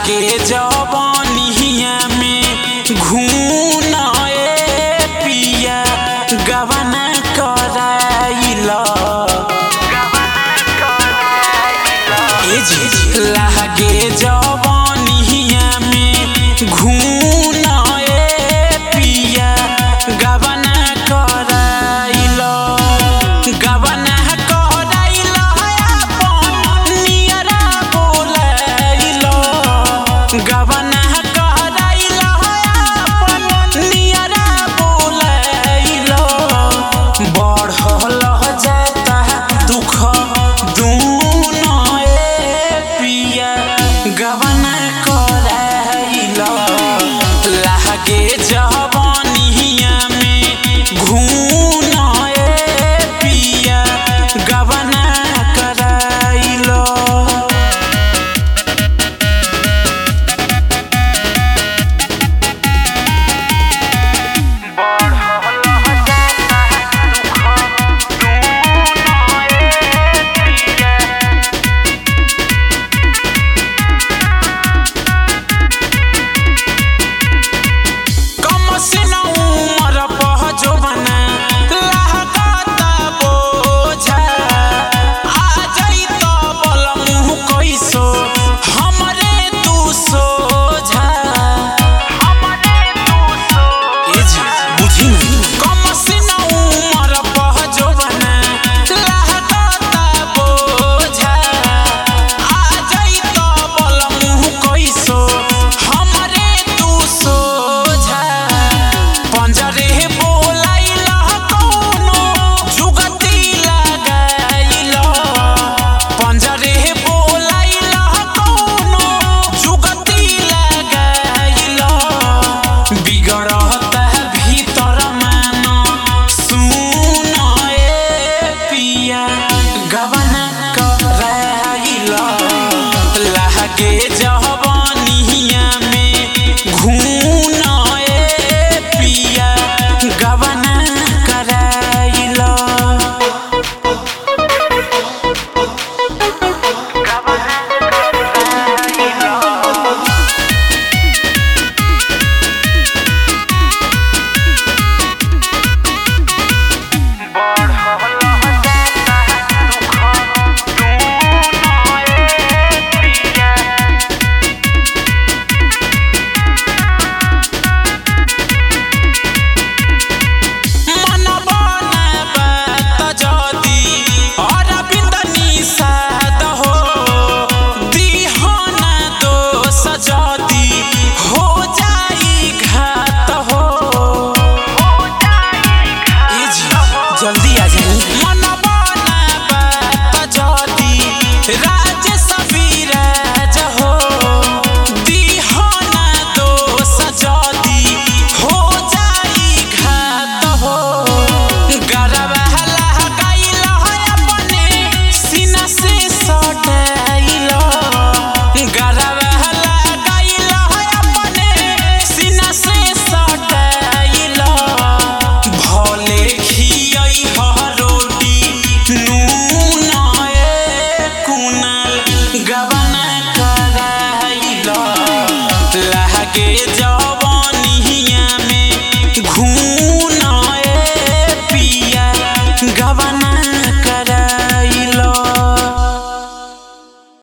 लागे जवनिया में घून ए पिया गवना कराइला ए जी लागे जवनिया में घून ए पिया गवना कराइला गवना कराइला अपन नियरा बोलाइला गवना कराइला अपन नियरा बोलाइला बढ़ल जाता दुख दूनो ए पिया गवना कराइला लागे जवनिया में घून ए पिया गवना कराइला कम से न उमर पह जोबना लागता बोझा आ जाई त बल मुँह कैसो हमरे तू सोझा ए जी बुझी नहीं कम से न उमर पह जोबना लागता बोझा आ जाई त बल मुँह कैसो हमरे तू सोझा पंजरे बोलाइला कौनो जुगती लगाइला पंजरे बोलाइला कौनो जुगती लगाइला बिगड़ता भीतर मान सुन ए पिया गवना कराइला लागे जवनिया में घून ए पिया गवना कराइला मन बनाबा त जदी अरविन्द निषाद हो दिहना दोष जदी हो जाई घात हो ए जी जल्दी आ जाई मन बनाबा त जदी राज सबीराज हो दिहना दोष जदी हो जाई घात हो गरबा लगाइला अपने सीना से सटाइला गरबा लगाइला अपने सीना से सटाइला भले खियई ह रोटी नून ए कुनाल गबना कराइला लागे जवन